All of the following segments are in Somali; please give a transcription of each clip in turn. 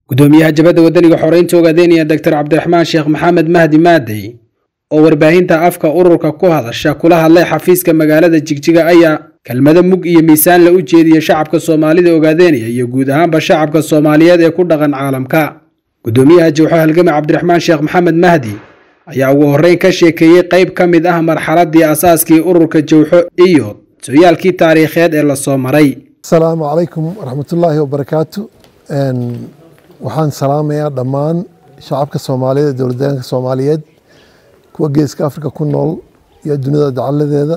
gudoomiyaha jabadda wadaniga xoreynta ogaadeenaya doctor cabdiraxmaan sheekh maxamed mahdi maadey oo warbaahinta afka ururka ku hadasha kula hadlay xafiiska magaalada jigjiga ayaa kelmado mug iyo miisaan la u jeediya shacabka soomaalida ogaadeenaya iyo guud ahaanba shacabka soomaaliyeed ee ku dhaqan caalamka gudoomiyaha jawxo halgame cabdiraxmaan sheekh maxamed mahdi ayaa ugu horreyn ka sheekeeyey qayb ka mid ah marxaladii asaaskii ururka jawxo iyo sooyaalkii taariikheed ee lasoo maray asalaamu calaykum waraxmatullaahi wabarakaatu waxaan salaamayaa dhammaan shacabka soomaaliyeed ee dowladdeegaanka soomaaliyeed kuwa geeska afrika ku nool iyo dunida dacaladeeda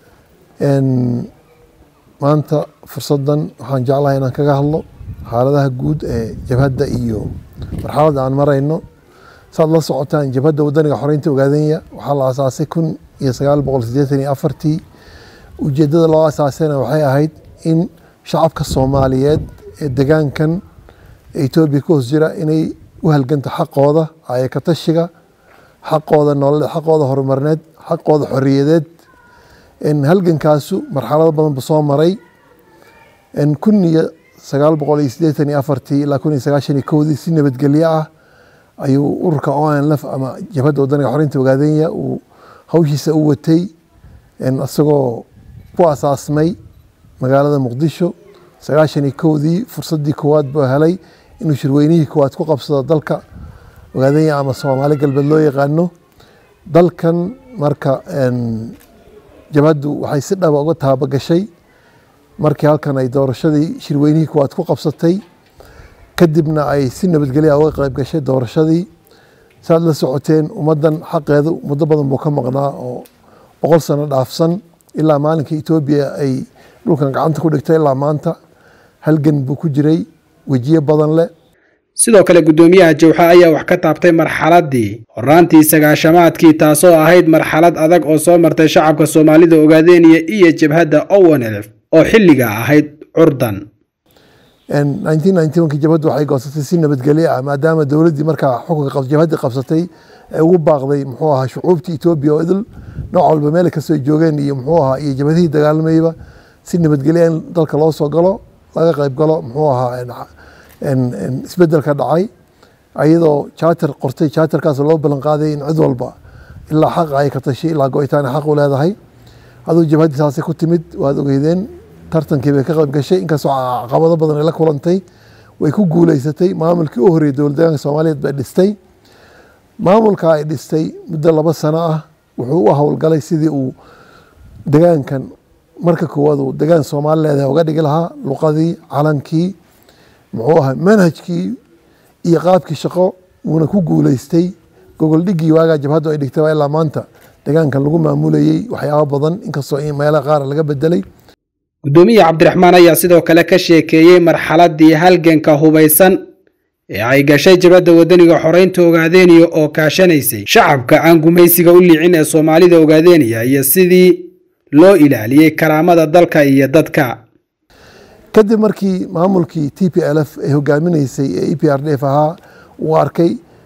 maanta fursaddan waxaan jeclahay inaan kaga hadlo xaaladaha guud ee jabhadda iyo marxaladda aan marayno saad la socotaan jabhadda wadaniga xoreynta ogaadenya waxaa la asaasay kun iyo sagaal boqol sideetan iyo afartii ujeeddada loo asaasayna waxay ahayd in shacabka soomaaliyeed ee degaankan etoobiya ka hoos jira inay u halganto xaqooda ayaka tashiga xaqooda nololeed xaqooda horumarineed xaqooda xoriyadeed halgankaasu marxalado badan bu soo maray kun iyo sagaal boqol iyo sideetan iyo afartii ilaa kun iyo sagaashan iyo kowdii si nabadgelyo ah ayuu ururka onlf ama jabhadda wadaniga xoreynta ogaadenya uu hawshiisa u watay isagoo ku asaasmay magaalada muqdisho sagaashan iyo kowdii fursaddii koowaad buu helay inuu shirweynihii koowaad ku qabsado dalka ogaadenya ama soomaali galbeed loo yaqaano dalkan marka jabhaddu waxay si dhaba uga taabagashay markii halkan ay doorashadii shirweynihii koowaad ku qabsatay kadibna ay si nabadgelya uga qayb gashay doorashadii saad la socoteen ummaddan xaqeedu muddo badan buu ka maqnaa oo boqol sano dhaafsan ilaa maalinka etoobiya ay dhulkan gacanta ku dhigtay ilaa maanta halgan buu ku jiray wejiye badan leh sidoo kale gudoomiyaha jawxa ayaa wax ka taabtay marxaladii horaantii sagaashamaadkii taasoo ahayd marxalad adag oo soo martay shacabka soomaalida ogaadeenaya iyo jabhadda owenelf oo xilliga ahayd curdan ki jabhaddu waxay goosatay si nabadgelyo ah maadaama dowladdii markaa xukunka jabhaddii qabsatay ee ugu baaqday muxuu ahaa shucuubtii etoobiya oo idil nooc walba meel kasoo joogeen iyo muxuu ahaa iyo jabhadihii dagaalamayba si nabadgelya in dalka loo soo galo laga qayb galo muxuu ahaa isbedelka dhacay ayadoo jaatar qortay jaatarkaas loo ballan qaaday in cid walba ilaa xaq ay ka tashay ilaa go-itaan xaq u leedahay aduu jabhaddii saasay ku timid waad ogeydeen tartankii bay ka qayb gashay inkastoo caqabado badan ay la kulantay way ku guuleysatay maamulkii u horreeyay dowlad deegaanka soomaaliyeed bay dhistay maamulka ay dhistay muddo laba sano ah wuxuu u howlgalay sidii uu degaankan marka koowaad uu degaan soomaali leedahay uga dhigi lahaa luqadii calankii muxuu ahaa manhajkii iyo qaabkii shaqo wuuna ku guuleystay gogol dhigii waagaa jabhaddu ay dhigtay waa ilaa maanta degaankan lagu maamulayey waxyaabo badan inkastoo in meelaha qaar laga bedelay gudoomiyaha cabdiraxmaan ayaa sidoo kale ka sheekeeyey marxaladii halganka hubaysan ee ay gashay jabadda wadaniga xoreynta ogaadeenaya oo kaashanaysay shacabka aan gumaysiga u liicin ee soomaalida ogaadeenaya iyo sidii loo ilaaliyey karaamada dalka iyo dadka kadib markii maamulkii t p l f ay hogaaminaysay ee e p r d f ahaa uu arkay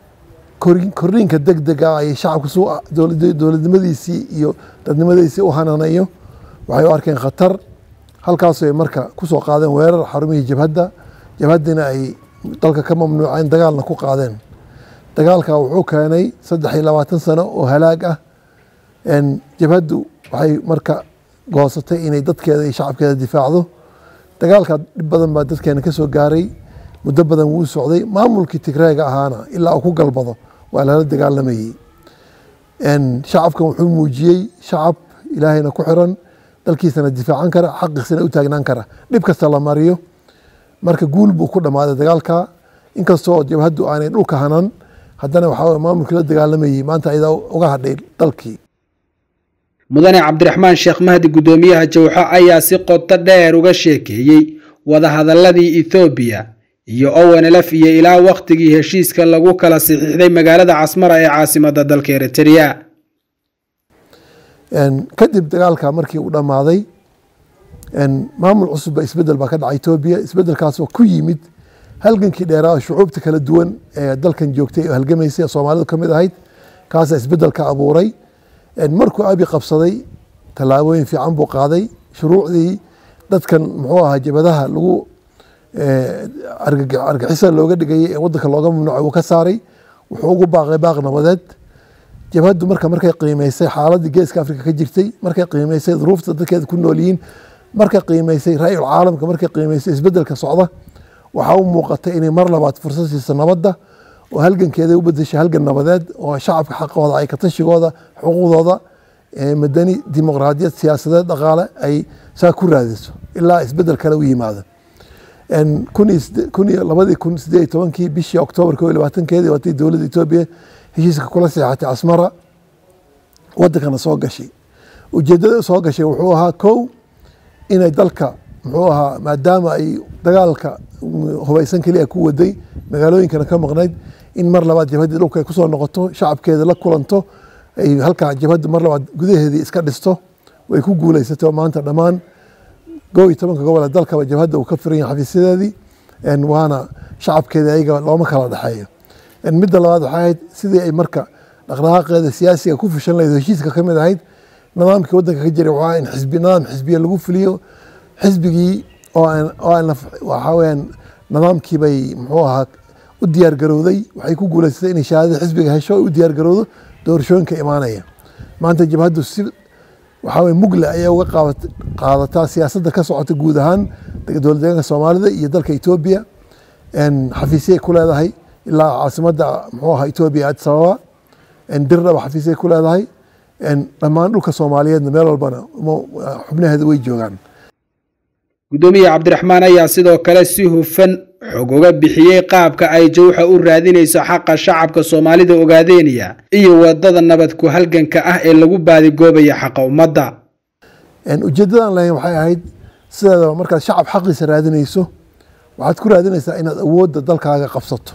kordhinka deg dega ay shacabku su dowladnimadiisii iyo dadnimadiisii u hananayo waxay u arkeen khatar halkaasoo ay marka kusoo qaadeen weerar xarumihii jabhadda jabhaddina ay dalka ka mamnuuceen dagaalna ku qaadeen dagaalka wuxuu keenay saddex iyo labaatan sano oo halaag ah jabhaddu waxay marka goosatay inay dadkeeda iyo shacabkeeda difaacdo dagaalka dhib badan baa dadkeena ka soo gaaray muddo badan wuu socday maamulkii tigreega ahaana ilaa uu ku galbado waa lala dagaalamayey shacabkan wuxuu muujiyey shacab ilaahayna ku xiran dalkiisana difaacan kara xaqiisana u taagnaan kara dhib kasta la mariyo marka guul buu ku dhammaaday dagaalka inkastoo jabhaddu aanay dhulka hanan haddana waxaa maamulkii la dagaalamayey maanta ayada uga hadhay dalkii mudane cabdiraxmaan sheekh mahdi gudoomiyaha jawxo ayaa si qoto dheer uga sheekeeyey wadahadaladii ethoobiya iyo owenelf iyo ilaa wakhtigii heshiiska lagu kala saxiixday magaalada casmara ee caasimadda dalka eritrea kadib dagaalka markii uu dhammaaday maamul cusub ba isbedel baa ka dhacay etoobiya isbedelkaasoo ku yimid halgankii dheeraa shucuubta kala duwan ee dalkan joogtay oo halgamaysay soomaalidu ka mid ahayd kaasa isbedelka abuuray markuu abi qabsaday tallaabooyin fiican buu qaaday shuruucdii dadkan muxuu ahaa jabadaha lagu argixisa looga dhigayay ee wadanka looga mamnuucay uu ka saaray wuxuu ugu baaqay baaq nabadeed jabhaddu marka markay qiimeysay xaaladii geeska afrika ka jirtay markay qiimeysay duruufta dadkeeda ku nool yihiin markay qiimeysay ra-yul caalamka markay qiimeysay isbedelka socda waxaa u muuqatay inay mar labaad fursad siiso nabadda oo halgankeeda u bedeshay halgan nabadeed oo shacabka xaqooda ay katashigooda xuquuqdooda madani dimuqraadiyad siyaasadeed dhaqaale ay saa ku raadiso ilaa isbedel kale u yimaado kun iyo labadii kun sideed iyo tobankii bishii oktoobar ko iyo labaatankeedii waatay dowladda etoobiya heshiiska kula seexatay asmara wadankana soo gashay ujeedada soo gashay wuxuu ahaa kow inay dalka muxuu ahaa maadaama ay dagaalka hubaysan keliya ku waday magaalooyinkana ka maqnayd in mar labaad jabhaddii dhulka ay kusoo noqoto shacabkeeda la kulanto ay halkaa jabhaddu mar labaad gudaheedii iska dhisto way ku guuleysatay oo maanta dhammaan koo iyo tobanka gobol ee dalkaba jabhadda uu ka firan yahay xafiisyadeedii waana shacabkeeda ayaga looma kala dhexeeyo midda labaad waxay ahayd sidii ay marka dhaqdhaqaaqeeda siyaasiga ku fushan lahayd heshiiska ka mid ahayd nidaamkii wadanka ka jiray waxaa in xisbi nidaam xisbiya lagu fuliyo xisbigii oo aan oo aan waxaa weyaan nidaamkii bay muxuu ahaa u diyaar garowday waxay ku guuleysatay inay shahaadada xisbiga hesho u diyaar garowdo doorashooyinka imaanaya maanta jabhaddu si waxaa weye mugle ayay uga qaadataa siyaasadda ka socota guud ahaan dowlad deegaanka soomaalida iyo dalka etoobiya xafiisyay ku leedahay ilaa caasimadda muxuu ahaa etoobiya addis ababa dirdhaba xafiisyay ku leedahay dhammaan dhulka soomaaliyeedna meel walbana xubnaheeda way joogaan guddoomiye cabdiraxmaan ayaa sidoo kale si hufan xog uga bixiyey qaabka ay jawxa u raadinayso xaqa shacabka soomaalida ogaadeynaya iyo wadada nabad ku halganka ah ee lagu baadigoobaya xaqa ummadda ujeedadan lahayn waxay ahayd sideedaba markaad shacab xaqiisa raadinayso waxaad ku raadinaysaa inaad awoodda dalkaaga qabsato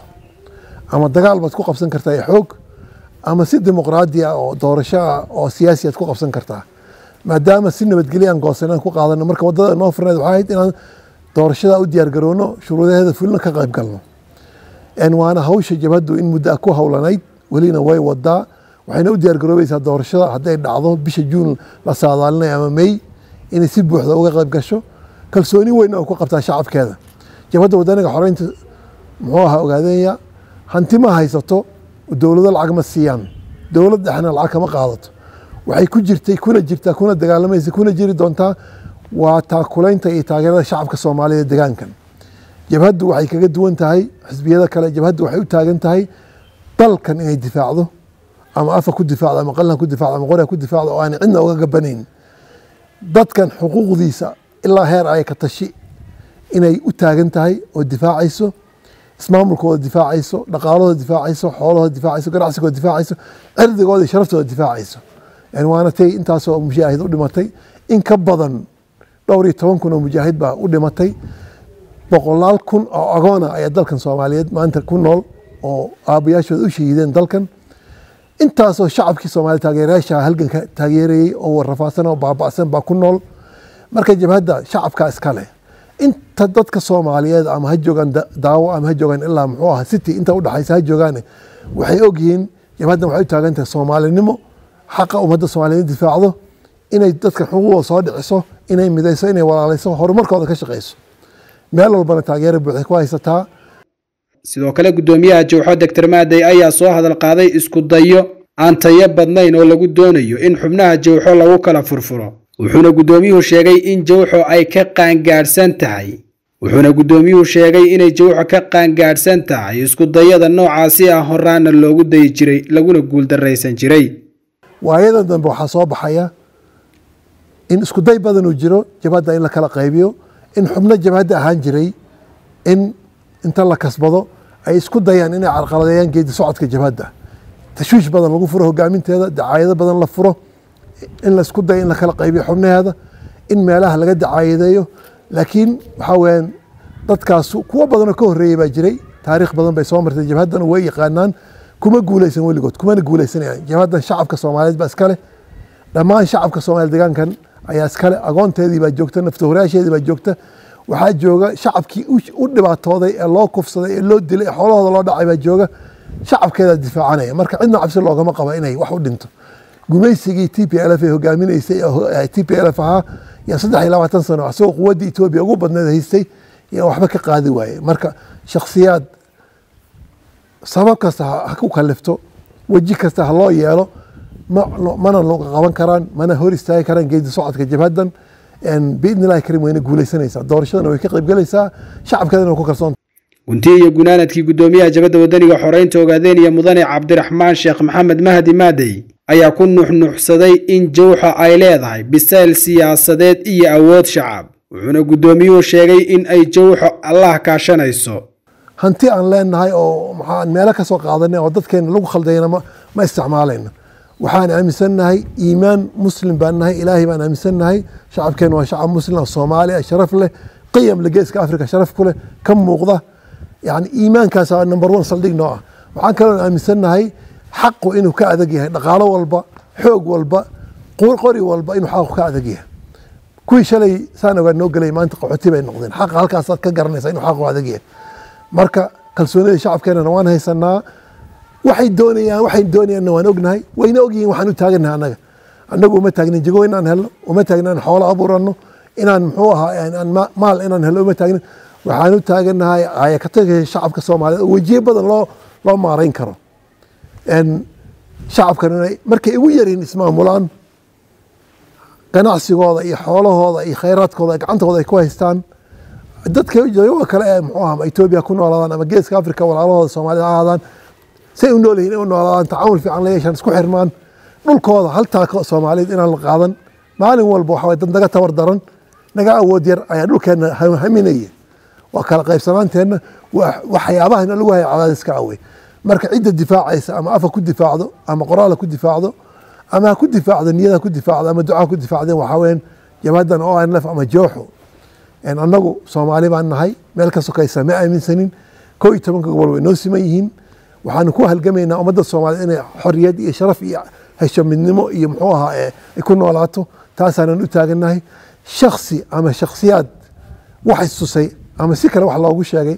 ama dagaal baad ku qabsan kartaa ee xoog ama si dimuqraadi ah oo doorasho ah oo siyaasi aad ku qabsan kartaa maadaama si nabadgelyo aan goosanaan ku qaadano marka wadada noo furneed waxay ahayd inaan doorashada u diyaar garowno shuruudaheeda fulina ka qayb galno waana hawsha jabhaddu in muddo ku howlanayd welina way wadaa waxayna u diyaar garoobaysaa doorashada hadday dhacdo bisha juun la saadaalinay ama may inay si buuxda uga qayb gasho kalsooni weyn oo ku qabtaa shacabkeeda jabhadda wadaniga xoreynta muxuu ahaa ogaadeenya hanti ma haysato dowlado lacag ma siiyaan dowlad dhexna lacag kama qaadato waxay ku jirtay kuna jirtaa kuna dagaalamaysa kuna jiri doontaa waa taakulaynta iyo taageerada shacabka soomaaliya degaankan jabhaddu waxay kaga duwan tahay xisbiyada kale jabhaddu waxay u taagan tahay dalkan inay difaacdo ama afa ku difaacdo ama qalan ku difaacdo ama qoriga ku difaacdo oo aan cidna uga gabanayn dadkan xuquuqdiisa ilaa heer ay ka tashi inay u taagan tahay oo difaacayso ismaamulkooda difaacayso dhaqaalahooda difaacayso xoolahooda difaacayso ganacsigooda difaacayso cirdigooda iyo sharaftooda difaacayso waana tay intaasoo mujaahid u dhimatay in ka badan dhowr iyo toban kun oo mujaahid baa u dhimatay boqolaal kun oo agoona ayaa dalkan soomaaliyeed maanta ku nool oo aabayaashooda u shahiideen dalkan intaasoo shacabkii soomaaliya taageerayaasha halganka taageerayey oo warrafaadsan oo baaba'san baa ku nool marka jabhadda shacabkaa iska leh inta dadka soomaaliyeed ama ha joogaan daawo ama ha joogaan ilaa muxuu aha city inta udhexaysa ha joogaane waxay ogyihiin jabhaddan waxay u taagan tahay soomaalinimo xaqa ummadda soomaaliyeed difaacdo inay dadka xuquuqdooda soo dhiciso inay midayso inay walaalayso horumarkooda ka shaqayso meel walbana taageera buuxday ku haysataa sidoo kale guddoomiyaha jawxo doctor maaday ayaa soo hadal qaaday isku dayo aan tayo badnayn oo lagu doonayo in xubnaha jawxo lagu kala furfuro wuxuuna guddoomiyuhu sheegay in jawxo ay ka qaangaadhsan tahay wuxuuna guddoomiyuhu sheegay inay jawxo ka qaangaadhsan tahay isku dayada noocaasi ah horaana loogu dayi jiray laguna guuldarraysan jiray waayadan dambe waxaa soo baxaya in isku day badan uu jiro jabhadda in la kala qaybiyo in xubno jabhadda ahaan jiray in inta la kasbado ay isku dayaan inay carqaladeeyaan geedi socodka jabhadda tashwiish badan lagu furo hogaaminteeda dacaayado badan la furo in la isku dayo in la kala qaybiyo xubnaheeda in meelaha laga dacaayadeeyo laakiin waxaa weyaan dadkaas kuwo badanoo ka horreeyey baa jiray taariikh badan bay soo martay jabhaddana way yaqaanaan kuma guuleysan weligood kumana guuleysanayaan jabhaddan shacabka soomaaliyeed baa iskale dhammaan shacabka soomaliya degaankan ayaa iskale agoonteedii baa joogta naftahoraasheedii baa joogta waxaa jooga shacabkii u dhibaatooday ee loo kufsaday ee loo dilay ee xoolahooda loo dhacay baa jooga shacabkeedaa difaacanaya marka cidna cabsi loogama qaba inay wax u dhinto gumaysigii t p l f ee hogaaminaysay t p l f ahaa yaa saddex iyo labaatan sano asagoo quwaddii etoobiya ugu badneed haystay iyo waxba ka qaadi waaye marka shakhsiyaad sabab kasta ha ku kalifto weji kasta ha loo yeelo mana looga qaban karaan mana hor istaagi karaan geedi socodka jabhaddan biidni illahi karim wayna guulaysanaysaa doorashadana way ka qaybgelaysaa shacabkeedana ku kalsoon guntii iyo gunaanadkii guddoomiyaha jabadda wadaniga xoreynta ogaadeen iyo mudane cabdiraxmaan sheekh maxamed mahdi maadey ayaa ku nuxnuxsaday in jawxa ay leedahay bisayl siyaasadeed iyo awood shacab wuxuuna guddoomiyuhu sheegay in ay jawxo allah kaashanayso hanti aan leenahay oo maxaan meelo ka soo qaadanay oo dadkeena lagu khaldayna ma isticmaalayno waxaan aaminsannahay iimaan muslim baan nahay ilaahay baan aaminsannahay shacabkeena waa shacab muslim oo soomaali ah sharaf leh qiyam le geeska africa sharaf ku leh ka muuqda yani iimaankaas number one saldhig noo ah waxaan kaloo aaminsannahay xaqu inuu ka adag yahay dhaqaalo walba xoog walba qori walba inuu xaqu ka adag yahay kuwii shalay saan ogaa noo gelay maanta qaxooti bay noqdeen xaqa halkaasaad ka garanaysa inuu xaqu adag yahay marka kalsoonida shacabkeenana waan haysanaa waxay doonayaan waxay doonayaanna waan ognahay wayna ogyihiin waxaan u taaganahay annaga annagu uma taagnin jago inaan helno uma taagnin inaan xoolo abuurano inaan muxuu ahaa maal inaan helno uma taagnin waxaan u taaganahay ayakataga shacabka soomaaliyeed oo wejiye badan loo loo maarayn karo shacabkan inay markay ugu yariin ismaamulaan ganacsigooda iyo xoolahooda iyo khayraadkooda gacantooda ay ku haystaan dadka jooga kale ee muxuu aha etoobiya ku noolaadaan ama geeska africa walaalahooda soomaalida ha ahaadaan say u nool yihiin inay u noolaadaan tacaamul fiican la yeeshaan isku xirmaan dhulkooda haltaa soomaaliyeed inaan la qaadan maalin walba waxa dad naga tabar daran naga awood yar ayaa dhulkeena haminaya waa kala qaybsanaanteenna waxyaabahana lagu haya cadaadiska awey marka cidda difaacaysa ama afa ku difaacdo ama qoraala ku difaacdo ama ha ku difaacdo niyada ku difaacdo ama ducaa ku difaacdeen waxaa weyan jabhadan o n lf ama jooxo annagu soomaali baan nahay meel ka sokaysa ma aaminsanin koo iyo tobanka gobol way noo siman yihiin waxaanu ku halgamaynaa ummadda soomaaliyed inay xoriyad iyo sharaf iyo hesho midnimo iyo muxuu ahaa ay ku noolaato taasaanan u taagannahay shaksi ama shaksiyaad wax istusay ama si kale wax loogu sheegay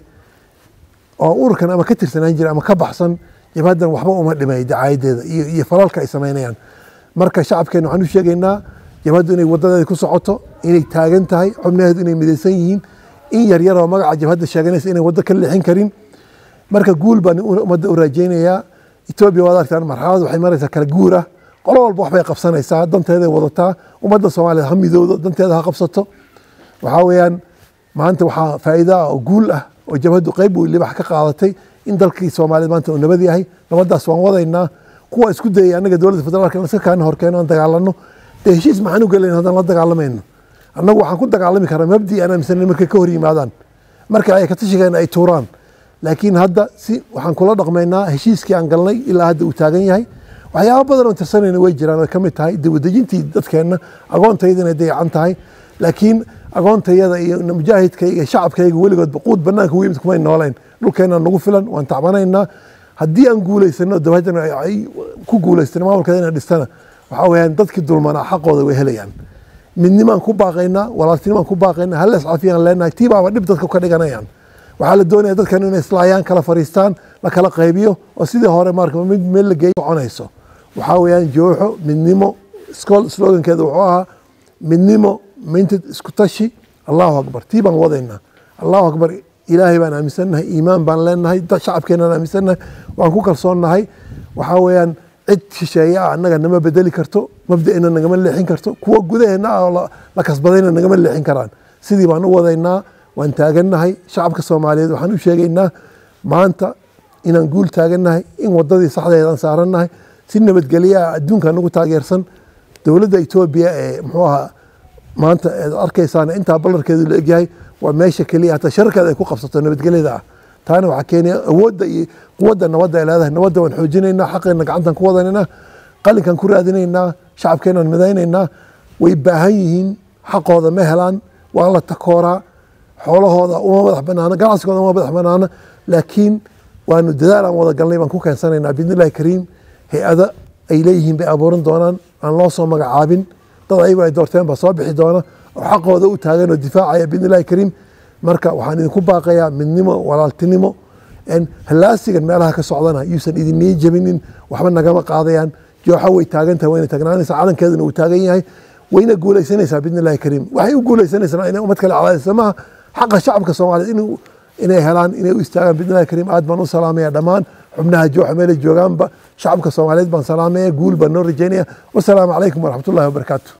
oo ururkan ama ka tirsanaan jira ama ka baxsan jabhaddan waxba uma dhimay dacaayadeeda iyo iyo falalka ay samaynayaan marka shacabkeena waxaan u sheegaynaa jabhaddu inay wadadeeda ku socoto inay taagan tahay xubnaheedu inay midaysan yihiin in yaryar oo magaca jabhadda sheeganaysa inay waddo ka leexin karin marka guul baan ummadda u raajaynayaa etoobiya waad argtaan marxalad waxay maraysaa kala guur ah qolo walba waxbay qabsanaysaa danteeday wadataa ummadda soomaaliyeed ha midoodo danteeda ha qabsato waxaa weeyaan maanta waxaa faa'iida ah oo guul ah oo jabhaddu qayb weyn libax ka qaadatay in dalkii soomaaliyeed maanta uu nabad yahay nabaddaas waan wadaynaa kuwa isku dayay annaga dowladda federaalka in iska kaana horkeeno aan dagaalano dee heshiis maxaan u gelayn haddaan la dagaalamayno annagu waxaan ku dagaalami karaa mabdi aan aaminsanin markay ka hor yimaadaan marka ay katashigeena ay tuuraan laakiin hadda si waxaan kula dhaqmaynaa heshiiskii aan galnay ilaa hadda uu taagan yahay waxyaaba badan oon tirsanayna way jiraan ay ka mid tahay dawadejintii dadkeenna agoontayda inay dayacan tahay laakiin agoontayada iyo mujaahidkayga iyo shacabkayga weligoodba quud banaanka u yimid kumay nooleyn dhulkeena nagu filan waan tacbanaynaa haddii aan guulaysano dabhadan ay ku guulaystan maamulkeeda inaan dhistana waxaa weyaan dadkii dulmanaa xaqooda way helayaan midnimaan ku baaqaynaa walaaltinimaan ku baaqaynaa hal iscafiyaan leenahay tii baaba dhib dadka ka dhiganayaan waxaa la doonaya dadkan inay islaayaan kala fariistaan la kala qaybiyo oo sidii hore marka mid meel la geeyo soconayso waxaa weeyaan jooxo midnimo slogankeeda wuxuu ahaa midnimo mintid isku tashi allahu akbar tii baan wadaynaa allahu akbar ilaahay baan aaminsannahay iimaan baan leenahay shacabkeenaan aaminsannahay waan ku kalsoonnahay waxaa weeyaan cid shisheeye ah annaga nama bedeli karto mabda'ina nagama leexin karto kuwa gudaheena ah oo la kasbadayna nagama leexin karaan sidii baan u wadaynaa waan taagannahay shacabka soomaaliyeed waxaan u sheegaynaa maanta inaan guul taagannahay in wadadii saxdeedaan saarannahay si nabadgelyo ah adduunka nagu taageersan dowladda etoobiya ee muxuu ahaa maanta eed arkaysaan intaa ballarkeedu la egyahay waa meesha keliya hataa shararkeeda ay ku qabsato nabadgelyada ah taana waxaa keenaya awoodda iyo quwadda nabadda ay leedahay nabadda waan xoojinaynaa xaqeena gacantan ku wadanaynaa qalinkan ku raadinaynaa shacabkeenaan midaynaynaa way baahan yihiin xaqooda ma helaan waa la takooraa xoolahooda uma madax banaana ganacsigooda uma madax banaana laakiin waanu dadaal aan wada galnay baan ku keensanaynaa biidnillahi kariim hay-ada ay leeyihiin bay abuuran doonaan aan loo soo magacaabin dad ayagu ay doorteen baa soo bixi doona oo xaqooda u taagan oo difaacaya biidnillahi kariim marka waxaan idinku baaqayaa midnimo walaaltinimo halaasigan meelaha ka socdana yuusan idinii jabinin waxba nagama qaadayaan jooxa way taagantahay wayna taagnaanaysaa calankeeduna uu taagan yahay wayna guulaysanaysaa biidnillahi kariim waxay u guulaysanaysaa inay ummad kale cadaadisa maha xaqa shacabka soomaaliyeed inuu inay helaan inay u istaagaan bidnillahi kariim aad baan u salaamaya dhammaan xubnaha jooxa meelay joogaanba shacabka soomaaliyeed baan salaamaya guul baan noo rajaynaya wasalaamu calaykum waraxmatullahi wabarakaatu